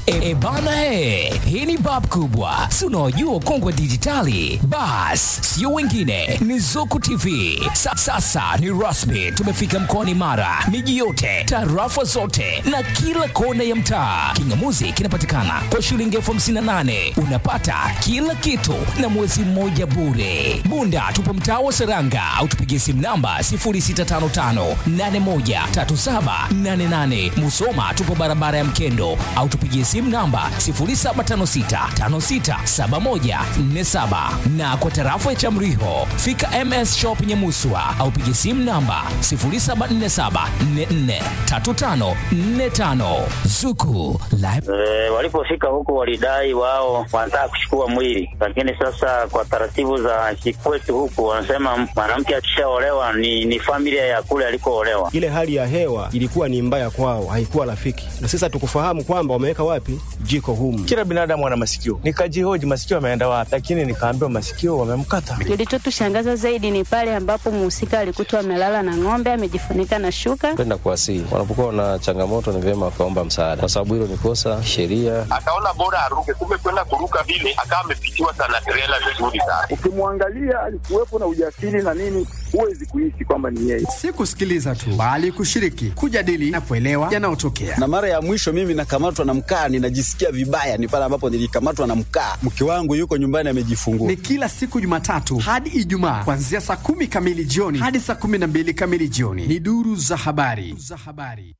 E bana he, hii ni bab kubwa, si unaojua ukongwe wa dijitali? Bas, sio wengine, ni Zuku TV. Sa, sasa ni rasmi, tumefika mkoani Mara, miji yote, tarafa zote na kila kona ya mtaa. Kingamuzi kinapatikana kwa shilingi elfu hamsini na nane unapata kila kitu na mwezi mmoja bure. Bunda tupo mtaa wa Seranga au tupigie simu namba 0655813788. Musoma tupo barabara ya Mkendo au tupigie simu namba 0756567147 na kwa tarafa ya Chamriho fika MS Shop Nyamuswa au pigie simu namba 0747443545 Zuku Live E, walipofika huko walidai wao wanataka kuchukua mwili, lakini sasa kwa taratibu za kikwetu huku wanasema mwanamke akishaolewa ni, ni familia ya kule alikoolewa. Ile hali ya hewa ilikuwa ni mbaya kwao, haikuwa rafiki, na sasa tukufahamu kwamba wameweka wapi jiko humu. Kila binadamu ana masikio. Nikajihoji masikio ameenda wapi, lakini nikaambiwa masikio wamemkata. Kilichotushangaza zaidi ni pale ambapo mhusika alikutwa amelala na ng'ombe amejifunika na shuka. Kwenda kuwasihi wanapokuwa na changamoto, ni vyema wakaomba msaada, kwa sababu hilo ni kosa sheria. akaona bora aruke, kumbe kwenda kuruka vile akawa amepitiwa sana trela vizuri sana. Ukimwangalia alikuwepo na ujasiri na nini, huwezi kuishi kwamba ni yeye. si kusikiliza tu bali kushiriki, kujadili na kuelewa yanayotokea. na mara ya mwisho mimi nakamatwa na mkaa, ninajisikia vibaya, ni pale ambapo nilikamatwa na mkaa. Mke wangu yuko nyumbani amejifungua. Ni kila siku Jumatatu hadi Ijumaa kuanzia saa kumi kamili jioni hadi saa kumi na mbili kamili jioni. Ni duru za habari za habari.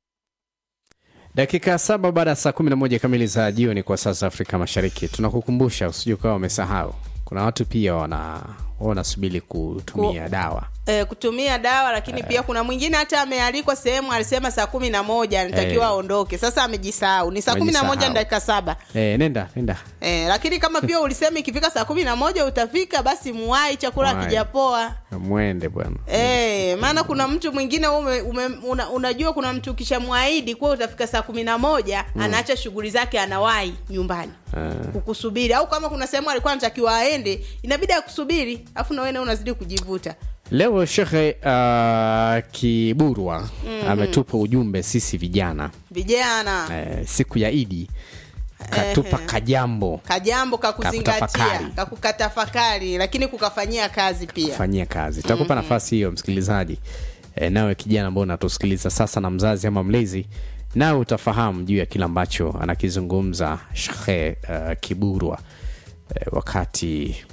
Dakika saba baada ya saa 11 kamili za jioni kwa sasa Afrika Mashariki, tunakukumbusha usije ukawa umesahau, kuna watu pia wana wanasubiri kutumia dawa e, kutumia dawa lakini pia kuna mwingine hata amealikwa sehemu alisema saa kumi na moja anatakiwa Eh. aondoke sasa amejisahau ni saa kumi na moja Amejisahau. na dakika saba e, nenda nenda e, lakini kama pia ulisema ikifika saa kumi na moja utafika basi muwai chakula Muwai. kijapoa mwende bwana Eh, maana kuna mtu mwingine ume, ume, una, unajua kuna mtu ukishamwahidi kuwa utafika saa kumi na moja Mm. anaacha shughuli zake anawahi nyumbani Ah. kukusubiri au kama kuna sehemu alikuwa anatakiwa aende inabidi akusubiri afu na wewe nawe unazidi kujivuta leo shekhe uh, kiburwa Mhm. ametupa ujumbe sisi vijana vijana eh, siku ya idi katupa Ehe. kajambo kajambo kakuzingatia Kakutafakari. kakukatafakari lakini kukafanyia kazi pia kufanyia kazi tutakupa Mhm. nafasi hiyo msikilizaji e, nawe kijana ambao unatusikiliza sasa na mzazi ama mlezi nawe utafahamu juu ya kile ambacho anakizungumza shekhe uh, kiburwa e, wakati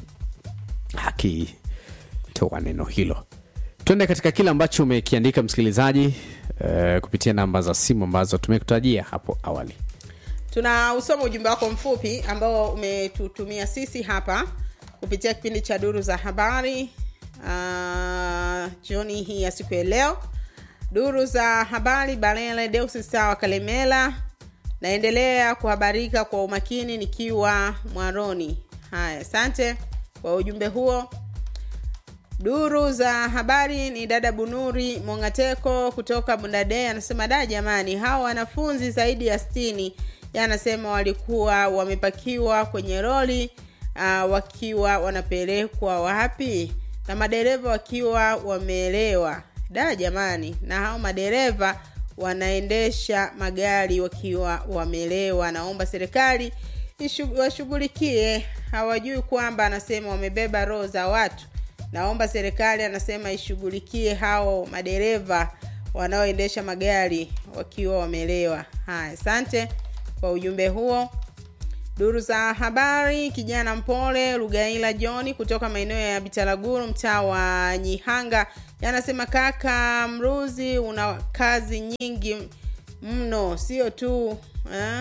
akitoa neno hilo tuende katika kile ambacho umekiandika msikilizaji e, kupitia namba za simu ambazo tumekutajia hapo awali tuna usoma ujumbe wako mfupi ambao umetutumia sisi hapa kupitia kipindi cha duru za habari uh, jioni hii ya siku ya leo duru za habari balele deusi sawa kalemela naendelea kuhabarika kwa umakini nikiwa mwaroni haya asante kwa ujumbe huo duru za habari ni dada bunuri mongateko kutoka bundade anasema da jamani hawa wanafunzi zaidi ya stini anasema walikuwa wamepakiwa kwenye roli uh, wakiwa wanapelekwa wapi na madereva wakiwa wameelewa da jamani na hao madereva wanaendesha magari wakiwa wamelewa naomba serikali ishu- washughulikie hawajui kwamba anasema wamebeba roho za watu naomba serikali anasema ishughulikie hao madereva wanaoendesha magari wakiwa wamelewa haya asante kwa ujumbe huo duru za habari kijana mpole lugaila johni kutoka maeneo ya bitalaguru mtaa wa nyihanga yanasema kaka mruzi una kazi nyingi mno sio tu eh?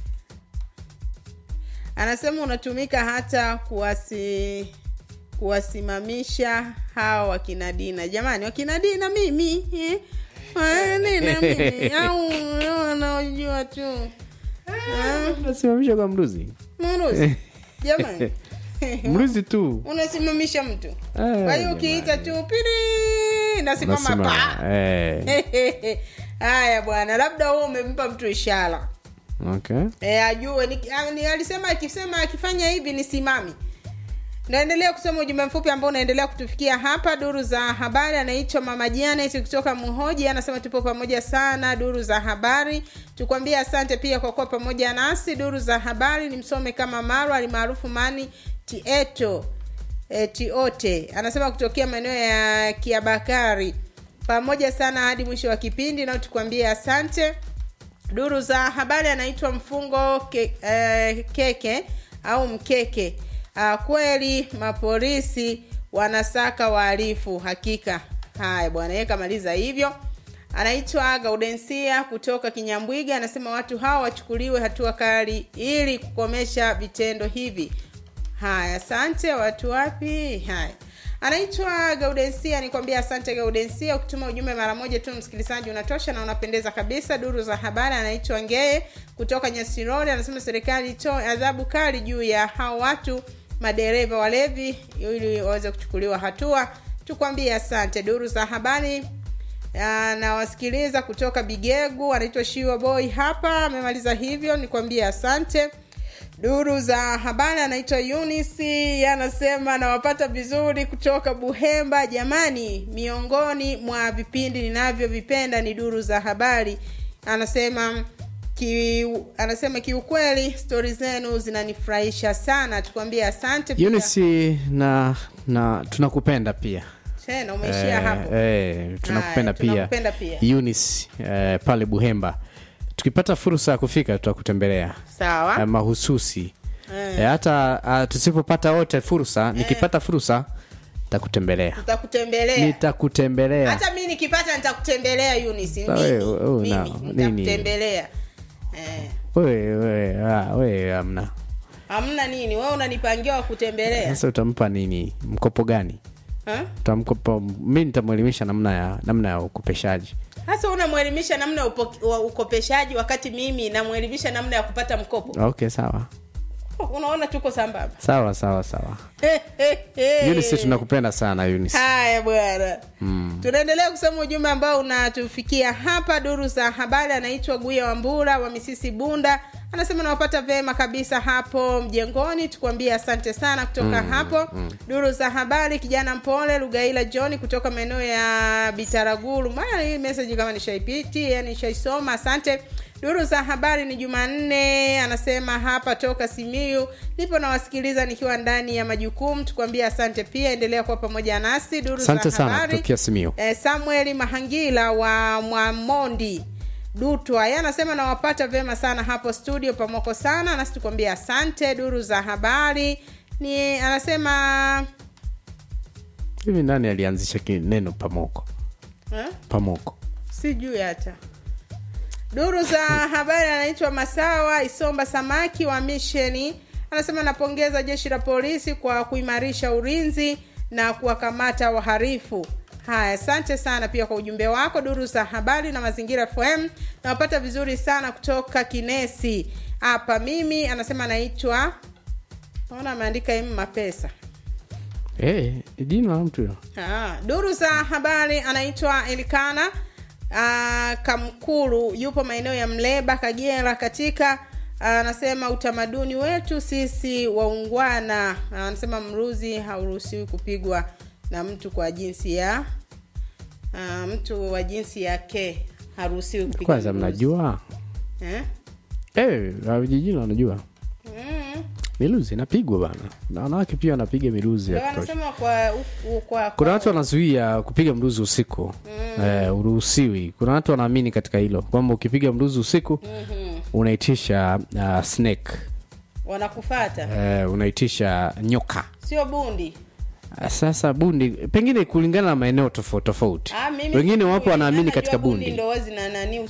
anasema unatumika hata kuwasi kuwasimamisha hawa wakina dina jamani wakina dina mimi eh? Wakina dina mimi au wanaojua tu Eh? unasimamisha kwa mruzi mruzi jamani mruzi tu unasimamisha mtu Eh, kwa hiyo ukiita tu piri nasimama Unasimama, pa eh. haya bwana labda huo umempa mtu ishara okay e, ajue ni, a- ni, alisema akisema akifanya hivi nisimami naendelea kusoma ujumbe mfupi ambao unaendelea kutufikia hapa duru za habari anaitwa mama janet kutoka muhoji anasema tupo pamoja sana duru za habari tukwambia asante pia kwa kuwa pamoja nasi duru za habari ni msome kama marwa alimaarufu mani tieto e, tiote anasema kutokea maeneo ya kiabakari pamoja sana hadi mwisho wa kipindi nao tukwambie asante duru za habari anaitwa mfungo ke, eh, keke au mkeke uh, kweli mapolisi wanasaka wahalifu hakika haya bwana yeye kamaliza hivyo anaitwa gaudensia kutoka kinyambwiga anasema watu hawa wachukuliwe hatua kali ili kukomesha vitendo hivi haya asante watu wapi haya anaitwa gaudensia nikwambia asante gaudensia ukituma ujumbe mara moja tu msikilizaji unatosha na unapendeza kabisa duru za habari anaitwa ngee kutoka nyasirori anasema serikali itoe adhabu kali juu ya hao watu madereva walevi ili waweze kuchukuliwa hatua tukwambie asante duru za habari nawasikiliza kutoka bigegu anaitwa shiwa boy hapa amemaliza hivyo nikwambie asante duru za habari anaitwa unisi anasema nawapata vizuri kutoka buhemba jamani miongoni mwa vipindi ninavyovipenda ni duru za habari anasema ki, anasema kiukweli stori zenu zinanifurahisha sana tukwambie asante pia. Eunice na na tunakupenda pia tena umeishia hapo eh, tunakupenda Haya, pia, tunakupenda pia. Eunice eh, pale Buhemba. Tukipata fursa ya kufika tutakutembelea sawa eh, mahususi Eh. eh, hata uh, tusipopata wote fursa nikipata fursa nitakutembelea tutakutembelea nitakutembelea hata mi nikipata nitakutembelea Eunice. Sa- Mimi, wewe- wewe mimi una- nini? nitakutembelea eh. wewe wewe ah, wewe amna hamna nini wewe unanipangia wa kutembelea sasa utampa nini mkopo gani Ha? utamkopa mi nitamwelimisha namna ya namna ya ukopeshaji hasa unamwelimisha namna ya upo- wa ukopeshaji wakati mimi namwelimisha namna ya kupata mkopo okay sawa unaona tuko sambamba sawa sawa sawa Eunice tunakupenda sana Eunice. haya bwana Mm. tunaendelea kusoma ujumbe ambao unatufikia hapa duru za habari anaitwa guya wambura wa misisi bunda anasema nawapata vema kabisa hapo mjengoni tukuambie asante sana kutoka Mm, hapo mm. duru za habari kijana mpole lugaila john kutoka maeneo ya bitaraguru maana hii meseji kama nishaipiti yani nishaisoma asante duru za habari ni jumanne anasema hapa toka simiu nipo nawasikiliza nikiwa ndani ya majukumu tukuambia asante pia endelea kuwa pamoja nasi duru asante za sana habari kutokea Simiyu. eh, samueli mahangila wa mwamondi dutwa ye anasema nawapata vyema sana hapo studio pamoko sana nasi tukwambia asante duru za habari ni anasema hivi nani alianzisha ki- neno pamoko eh? pamoko sijui hata duru za habari anaitwa masawa isomba samaki wa misheni anasema napongeza jeshi la polisi kwa kuimarisha ulinzi na kuwakamata waharifu haya asante sana pia kwa ujumbe wako duru za habari na mazingira fm nawapata vizuri sana kutoka kinesi hapa mimi anasema anaitwa naona ameandika m mapesa hey, jina la mtu hilo Ah, duru za habari anaitwa Elikana ah, Kamkulu, yupo maeneo ya Mleba, Kagera. Katika ah, anasema utamaduni wetu sisi waungwana, Ah, anasema mruzi hauruhusiwi kupigwa na mtu kwa jinsi ya ah, mtu wa jinsi yake haruhusiwi kupigwa kwanza mruzi. mnajua eh? hey, vijijini wanajua mm. miluzi inapigwa bana na wanawake pia wanapiga miluzi ya Ndio kutosha anasema kwa, u- kwa, kuna kwa watu wanazuia kupiga mruzi usiku Mm. eh, uruhusiwi kuna watu wanaamini katika hilo kwamba ukipiga mruzi usiku Mhm. unaitisha uh, snake wanakufata eh, unaitisha nyoka sio bundi sasa bundi pengine kulingana na maeneo tofauti tofauti Ah, mimi wengine sijui. wapo wanaamini Najua katika bundi ndo wazi na nani